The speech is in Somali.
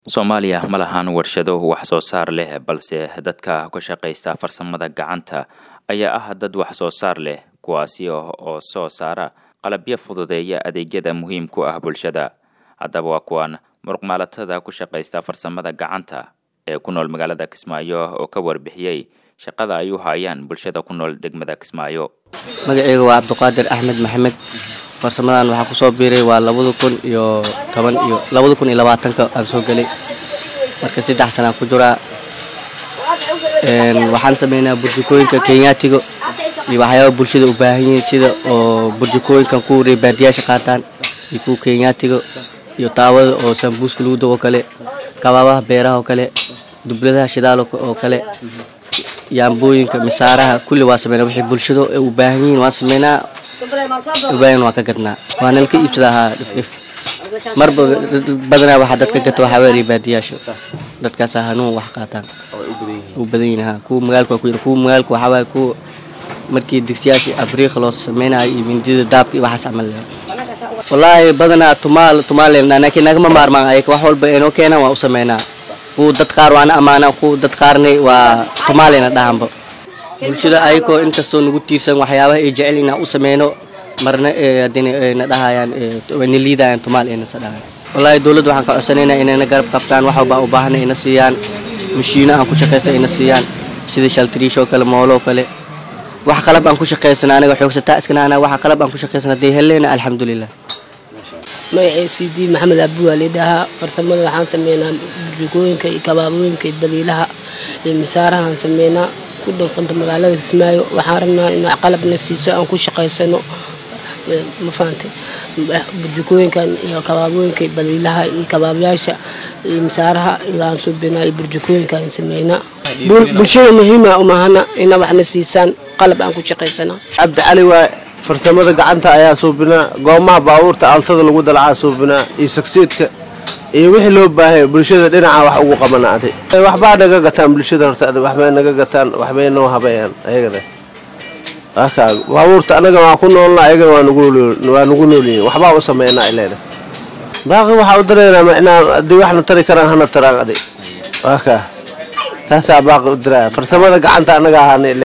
soomaaliya ma lahan warshado wax soo saar leh balse dadka ka shaqaysta farsamada gacanta ayaa ah dad wax soo saar leh kuwaasi oo soo saara qalabyo fududeeya adeegyada muhiim ku ah bulshada haddaba waa kuwan muruqmaalatada ku shaqaysta farsamada gacanta ee ku nool magaalada kismaayo oo ka warbixiyey shaqada ay u hayaan bulshada ku nool degmada kismaayo magaceyga waa cabdiqaadir axmed maxamed farsamadan waxaa kusoo biiray waa labada kun iyo toban iyo labada kun iyo labaatanka aan soo gelay marka saddex sanaan ku jiraa waxaan sameynaa burjikooyinka kenyaatiga iyo waxyaaba bulshada u baahan yihiin sida oo burjikooyinkan kuwa reebaadiyaasha qaataan iyo kuwa kenyaatiga iyo taawada oo sambuuska lagu dago kale kabaabaha beeraha oo kale dubladaha shidaal oo kale yaambooyinka misaaraha kulli waa sameynaa wixii bulshada u baahan yihiin waan sameynaa ubaahan waa ka gadnaa waa nalka iibsada ahaa dhifdhif marba badanaa waxaa dadka gata waxaa weeraya baadiyaasha dadkaasaa hanuun wax qaataan u badan yihin ha kuwa magaalka waa ku kuwa magaalka waxaa waaye kuwa markii digsiyaasha abriiqa loo sameynayo iyo mindida daabka iyo waxaas camal leh wallaahi badanaa tumaal tumaaleen laakiin nagama maarmaan ayaka wax walba inoo keenaan waa u sameynaa kuwa dad qaar waana ammaanaa kuwa dad qaarna waa tumaaleyna dhahanba bulshada ayakoo inkastoo nagu tiirsan waxyaabaha ay jecel inaan u sameyno marna na dhahayaan na liidayaan tumaal aynasa dhahayan wallaahi dowladda waxaan ka codsanaynaa inayna garab qabtaan wax walba u baahana ina siiyaan mashiino aan ku shaqaysa ina siiyaan sida shaltriish oo kale moolo oo kale wax qalab aan ku shaqaysana aniga xoogsataa iskanaana waxa qalab aan ku shaqaysana hadday helleena alxamdulilah magacay cd maxamed abdi waa lidhahaa farsamada waxaan sameynaa burjikooyinka iyo kabaabooyinka iyo badiilaha iyo misaarahaan sameynaa ku dhanqanta magaalada kismaayo waxaan rabnaa in qalabna siiso aan ku shaqaysano ma fahantay burjikooyinkan iyo kabaabooyinka iyo badiilaha iyo kabaabayaasha iyo misaaraha iyo aan suubinaa iyo burjikooyinkaan sameynaa bulshada muhiima umahana ina waxna siisaan qalab aan ku shaqaysana cabdi cali waa farsamada gacanta ayaa suubinaa goomaha baabuurta altada lagu dalacaa suubinaa iyo sagsiidka iyo wixii loo baahaya bulshada dhinaca wax ugu qabanaaday waxbaa naga gataan bulshada horta waxbay naga gataan waxbay noo habayaan ayagana baabuurta anaga waa ku noolna ayagana waa nagu noolyihin waxbaa u sameynaa ileena baaqi waxaa u dareynaa inaa haddii waxna tari karaan hana taraan adi waa kaa taasaa baaqi u diraya farsamada gacanta anaga ahaan